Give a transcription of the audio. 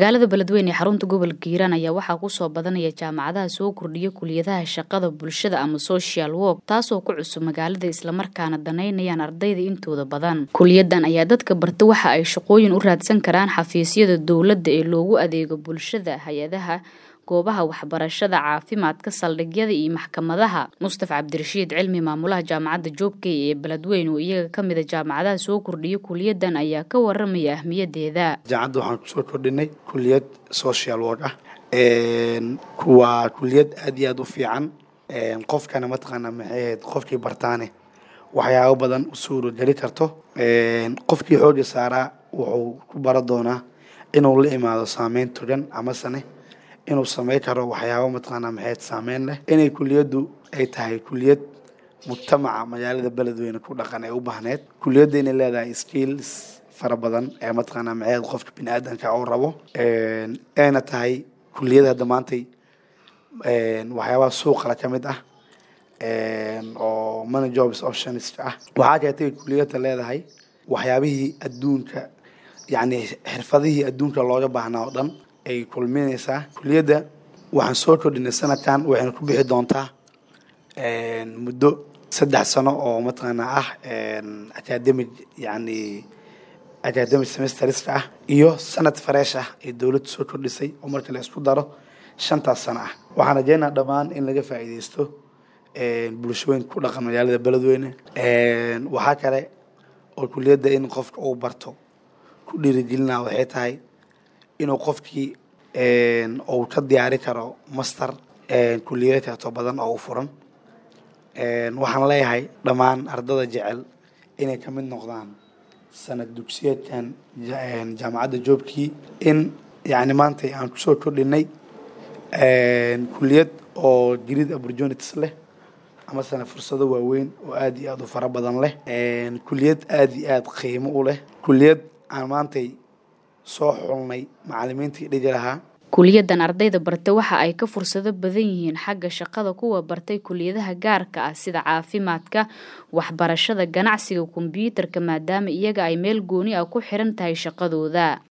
magaalada beledweyne ee xarunta gobolka hiiraan ayaa waxaa kusoo badanaya jaamacadaha soo kordhiya kuliyadaha shaqada bulshada ama social work taasoo ku cusub magaalada islamarkaana danaynayaan ardayda intooda badan kuliyadan ayaa dadka barta waxa ay shaqooyin u raadsan karaan xafiisyada dowladda ee loogu adeego bulshada hay-adaha goobaha waxbarashada caafimaadka saldhigyada iyo maxkamadaha mustaf cabdirashiid cilmi maamulaha jaamacadda joobkey ee beledweyne oo iyaga kamida jaamacadaha soo kordhiya kuliyadan ayaa ka waramaya ahmiyadeeda jaamacadda waxaan kusoo kordhinay kuliyad social work ah waa kuliyad aad iyo aad u fiican qofkana mataqaana maxay ahayd qofkii bartaane waxyaabo badan u suurogeli karto qofkii xooga saaraa wuxuu ku bara doonaa inuu la imaado saameyn togan amasane inuu samey karo waxyaabo mataqaana maxayd saameyn leh inay kuliyaddu ay tahay kuliyad mujtamaca magaalada beledweyne ku dhaqan ee u baahneed kuliyadda inay leedahay skills fara badan ee mataqaana maxayd qofka bini aadanka uu rabo ayna tahay kuliyada hadda maantay waxyaabaha suuqala ka mid ah oo money jobs options ah waxaa keetay kuliyadda leedahay waxyaabihii adduunka yacni xirfadihii adduunka looga baahnaa oo dhan ay kulminaysaa kuliyadda waxaan soo kordhinay sanadkan waxayna ku bixi doontaa muddo saddex sano oo mataqaana ah academic yacni academic semesterska ah iyo sanad fareesh ah ee dowladda soo kordhisay oo marka la isku daro shantaas sano ah waxaan rajeynaa dhammaan in laga faa'iideysto bulshooyinka ku dhaqan magaalada beledweyne waxaa kale oo kuliyadda in qofka uu barto ku dhiirigelinaa waxay tahay inuu qofkii uu ka diyaari karo master kuliyada kaeto badan oo u furan waxaan leeyahay dhammaan ardada jecel inay ka mid noqdaan sanad dugsiyeedkan jaamacadda joobkii in yacni maanta aan kusoo kordhinay kuliyad oo jirid opportunities leh amasana fursado waaweyn oo aada iyo aada u fara badan leh kuliyad aada iyo aada qiimo u leh kuliyad aan maantay soo xulnay macalimiintii dhigi lahaa kuliyadan ardayda barta waxa ay ka fursado badan yihiin xagga shaqada kuwa bartay kuliyadaha gaarka ah sida caafimaadka waxbarashada ganacsiga kombyuutarka maadaama iyaga ay meel gooni ah ku xiran tahay shaqadooda